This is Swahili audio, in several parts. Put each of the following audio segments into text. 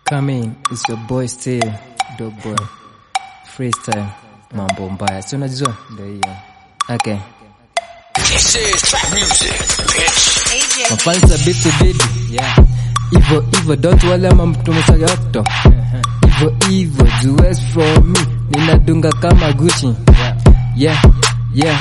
Come in, it's your boy still, dog boy. Freestyle, mambo mbaya. Si unajua? Ndio hiyo. Okay. This is trap music, bitch. Mafansa beat to beat. Yeah. Ivo Ivo don't wale ama mtumisaga okto. Ivo Ivo Jules from me. Ninadunga kama Gucci. Yeah. Yeah.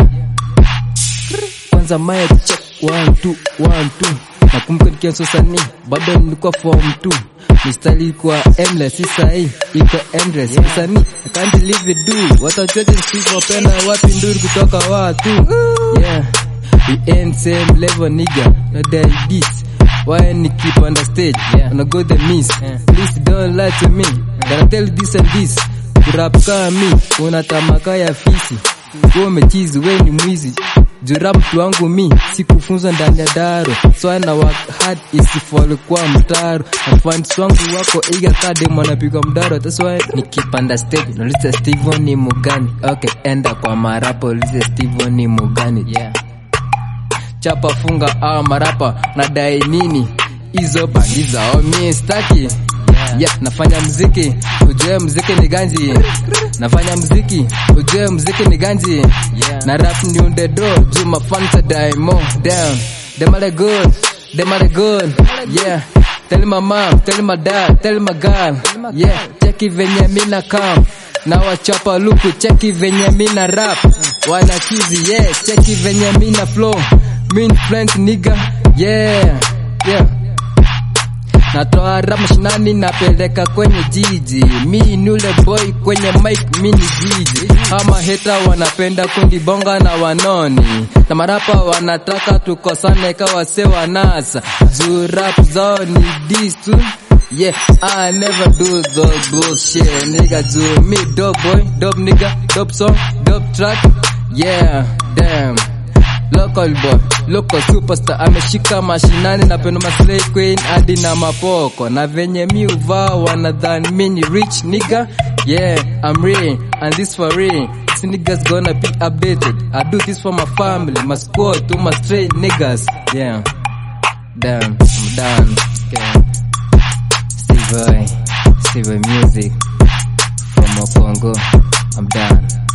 Kwanza mic check one two one two. Nakumbuka nikiwa sosani bado nilikuwa form 2 mistari ilikuwa endless si sahi iko endless sosani I can't leave it do watachote sivopenda wapi nduri kutoka watu yeah we ain't same level nigga no that this why ni keep on the stage yeah. wanna go the miss yeah. please don't lie to me gonna tell you this and this kurap kama mi una tamaka ya fisi wewe umechizi we ni mwizi jura mtu wangu mi sikufunzwa ndani ya daro so ana work hard isifall kwa mtaro afans wangu wako iga kadem wanapigwa mdaro that's why nikipanda stage nauliza Steven ni mugani okay enda kwa marapo ulize Steven ni mugani yeah chapa funga awa marapa nadai nini hizo bangi zao mi staki yeah. yeah, nafanya mziki ujue mziki ni ganji nafanya mziki ujue mziki ni ganji yeah. na rap ni unde do juu mafansa daimo down them are good them are good yeah tell my mom tell my dad tell my girl yeah cheki venye mina kam na wachapa luku cheki venye mina rap wanachizi yeah cheki venye mina flow mean friends nigga yeah yeah natoa rap mashinani napeleka kwenye jiji mi nule boy kwenye mic mi ni jiji ama heta wanapenda kunibonga na wanoni na marapa wanataka tukosane kawase wanasa juu rap zao ni disu Yeah, I never do those bullshit, nigga. Do me dope boy, dope nigga, dope song, dope track. Yeah, damn. Local boy, local superstar ameshika mashinani na pendo maslay queen hadi na mapoko na venye mi uvaa wanadhani mi ni rich nigga yeah I'm real and this for real this niggas gonna be updated I do this for my family my squad to my straight niggas yeah damn I'm done okay. Steve Boy Steve Boy music from Congo I'm done